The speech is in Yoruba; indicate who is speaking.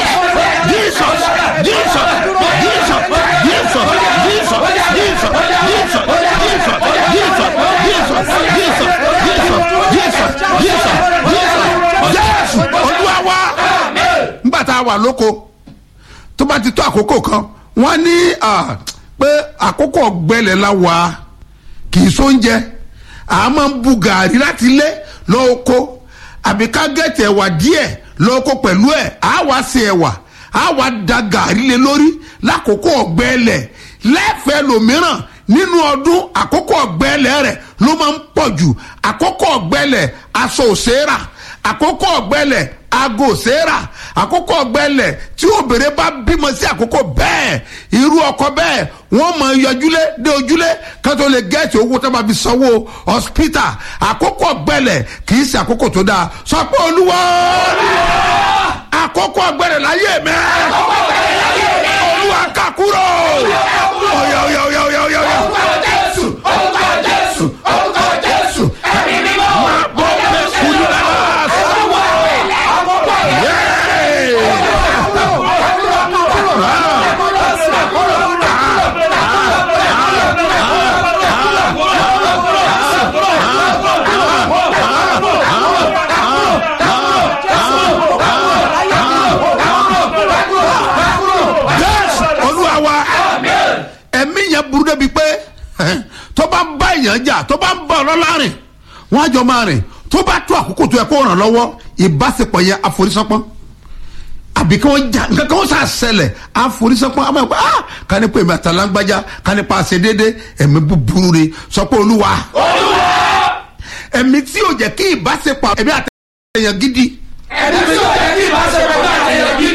Speaker 1: jesus jesus jesus jesus jesus jesus jesus jesus jesus jesus jesus jesus jesus jesus jesus jésù olúwa wa nígbà tá a wà lóko tó bá ti tó àkókò kan wọ́n ní ah, pé àkókò ọ̀gbẹ́lẹ̀ la wà á kì í sóúnjẹ a máa ń bu gàrí láti ilé lọ́ọ́kọ́ àbí ká gẹ̀tì ẹ̀wà díẹ̀ lọ́ọ́kọ́ pẹ̀lú ẹ̀ á wá sí ẹ̀wà á wá da gàrí lé lórí lákòókò ọ̀gbẹ́lẹ̀ lẹ́fẹ̀ẹ́ lòmíràn nínú ọdún àkókò ọ̀gbẹ́lẹ̀ rẹ̀ ló máa ń pọ̀ jù àkókò ọ̀gbẹ́lẹ̀ aṣọ òṣèrà àkókò ọ̀gbẹ́lẹ̀ aago òṣèrà àkókò ọ̀gbẹ́lẹ̀ tí obìnrin bá bímọ sí àkókò bẹ́ẹ̀ irú ọkọ bẹ́ẹ̀ wọ́n mọ yọjúlé dé ojúlé ká tó lè gẹ́ẹ̀tì owó tó bá fi sanwó hospital àkókò ọ̀gbẹ́lẹ̀ kì í ṣe àkókò tó dáa sọ pé olúwa àkókò ọ̀gbẹ́lẹ̀ láyé mi olúwa kà kúrò ọ̀yà ọ̀yà ọ̀yà ọ̀yà ọ̀yà ọ̀yà.
Speaker 2: jésù orúkọ jésù orúkọ jésù ẹ̀mí mímọ́
Speaker 1: máa bọ́ bẹ́ẹ̀ kúrò lára. Yes, olúwa wa ẹ̀mí yẹn burú débi pé tó bá ń bá èèyàn jà tó bá ń bá ọlọ́lá rìn wọ́n á jọ máa rìn tó bá tó àkókò tó yẹ kó ràn lọ́wọ́ ìbáṣepọ̀ yẹn àforísánpọ́n àbí kí wọ́n jà nǹkan kan wọ́n sà ṣẹlẹ̀ àforísánpọ́n àmọ́ ẹ̀kọ́ ah ká ní pé èmi àtàlágbájá ká ní pa àṣẹ déédé ẹ̀mí búburú ni sọ pé olúwa ẹ̀mí tí ò jẹ́ kí ìbáṣepọ̀ ẹ̀mí àtẹ̀yàn gidi
Speaker 2: ẹ̀mí tí ó jẹ́ kí ìbáṣepọ̀ náà ẹ̀yẹ bí